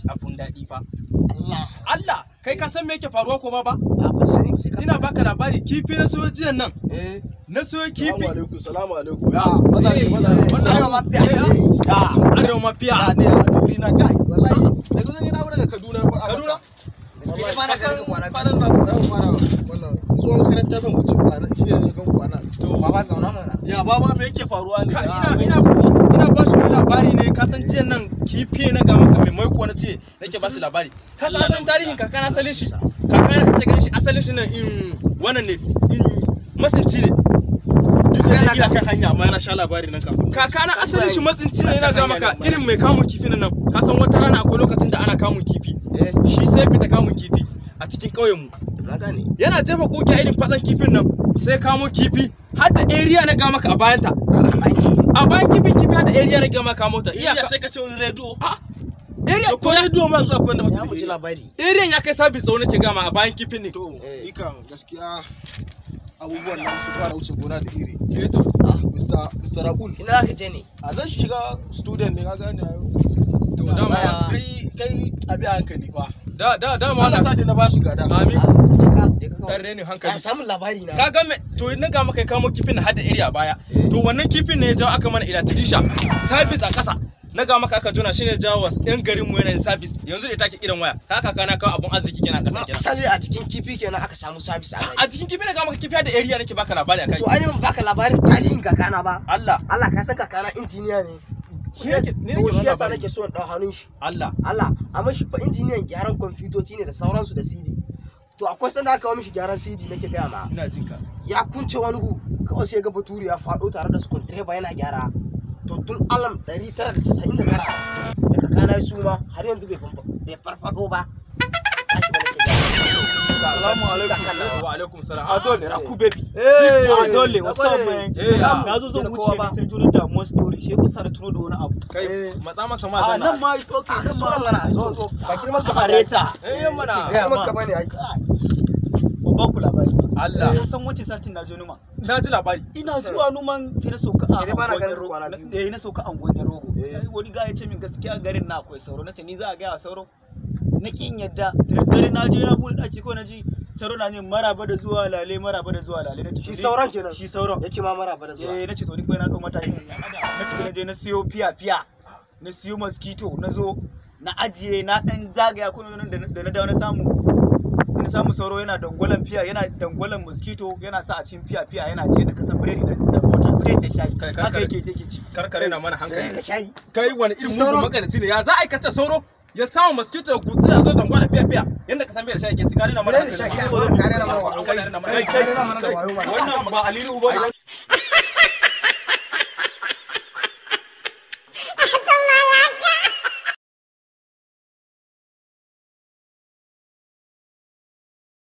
abun daɗi fa Allah Allah kai ka san me yake faruwa ko ba ba a ba sani ba sai ka ina baka labari kifi na soyo jiyan nan eh na soyo kifi Salamu alaikum, salamu alaikum. Ya, mazaje, Eh, mazaje. wannan Salamu abu- alaikum. eh, ah, Ya, arewa mafiya ya ne a duri na kai. Wallahi, daga zan yana daga Kaduna na faɗa Kaduna? maka. Gaskiya Wallahi, ba na ka san ganin kwana kwanan na kwanan kwana wannan zuwa makaranta zan wuce kwana shi ne kan kwana. to baba zauna mana Ya baba me yake faruwa ne? Ka- Ya, ina ina ina ba shi wani labari ne ka san jiyan nan kifi na ga maka mai maiko na ce nake ba shi labari ka san asalin tarihin kaka na asalin shi kaka na kace ganin shi asalin shi nan in wannan ne in masinci ne duk da dai ina kan hanya amma na sha labari nan kafin. kaka na asalin shi matsinci ne na ga maka irin mai kamun kifi nan ka san wata rana akwai lokacin da ana kamun kifi eh shi sai fita kamun kifi a cikin ƙauyen mu na gane yana jefa koki a irin fatsan kifin nan sai kamo kifi har da area na ga maka a bayanta a bayan kifin kifi har da area na ga maka kamo ta Iya iyaka sai ka ce wani rediyo. a area Ko to ya rediyo ma zuwa ko wanda ya mutum mu ji da labari area ya kai sabis tsawo nake gama a bayan kifin ne To, Eh. ni kan gaskiya abubuwan nan su fara wuce gona da iri. eh to Mr. Mr. Raul. ina za ka je ne A zan shiga student ne ka gane. to dama Ah. Kai kai abi a hankali fa. da da dama Allah sa wannan dai na ba su gada. amin Ah, je ka je ka dan renin ka hankali samu labari na ka ga me to na ga maka ya kamo kifin na har da area a baya to wannan kifin ne ya jawo aka mana ila tidisha sabis a kasa na ga maka aka jona shine jawo was yan garin mu yanayin sabis yanzu da take irin waya ka kaka na kawo abun arziki kenan a kasa kenan asali a cikin kifi kenan aka samu sabis a a cikin kifi na ga maka kifi har da area nake baka labari akai to an yi baka labarin tarihin kakana ba Allah Allah ka san kakana injiniya ne Shi nake- ni nake to shi wannan yasa labari. nake so in dau hannun shi Allah Allah amma shi fa injiniyan gyaran kwamfutoci ne da sauransu da CD to akwai sanda aka kawo mishi gyaran CD nake gaya ma ina jin ka ya kunce wani hu kawai sai ga baturi ya faɗo tare da skuntreba yana gyara to tun alam 999 da kakana ya suma har yanzu bai fanfa- bai farfago ba Tashi ba nake gaya. Salamu alaikum. Kakana. wa alaikum salam a dole raku baby Eh. a dole Na wasu gode. man Eh, ya. na zo zan Da wuce kowa ne ba. sai juna damuwar story shi kusa da tuno da wani abu kai matsa masa ma a zanna nan ma is okay Ah, nan so ma mana zo zo ba girman ka a bane reta eh yan mana Gaya girman ma. ka bane ai ban ba ku labari ba Allah. ka san wancan satin na je numa na ji labari ina zuwa numan sai na sauka a Sai dai bana anguwan ganin Rogo. kwana Na- biyu. eh na sauka a anguwan rogo Eh. sai wani ga ya ce min gaskiya garin na akwai sauro nace ni za a gaya wa sauro na kin yadda da daddare na je na bude daki ko na ji sauro na ne maraba da zuwa lale maraba da zuwa lale na ce shi to ni- sauran kenan shi sauran yake ma mara ba da zuwa eh na ce to ni kai na dau mataki na fita na je na siyo fiya fiya na siyo mosquito na zo na ajiye na dan zagaya ko nan da da na dawo na samu na samu sauro yana dangwalan fiya yana dangwalan mosquito yana sa a cikin fiya fiya yana ce da kasan biredi da da mota biredi da shayi Kai, kai, haka kai. yake yake ci karkare na mana Eh, hankali ka shayi kai wani irin Sauro. mugun makarici ne ya za a aikata sauro ya samu mosquito ya gutsi ya zo dangwa da fiya fiya yanda ka san bai da shi ke ci kare na mana Biredi da hankali shayi, kare na mana Hankali na mana kai kai hankali. kai wannan ba alilu ba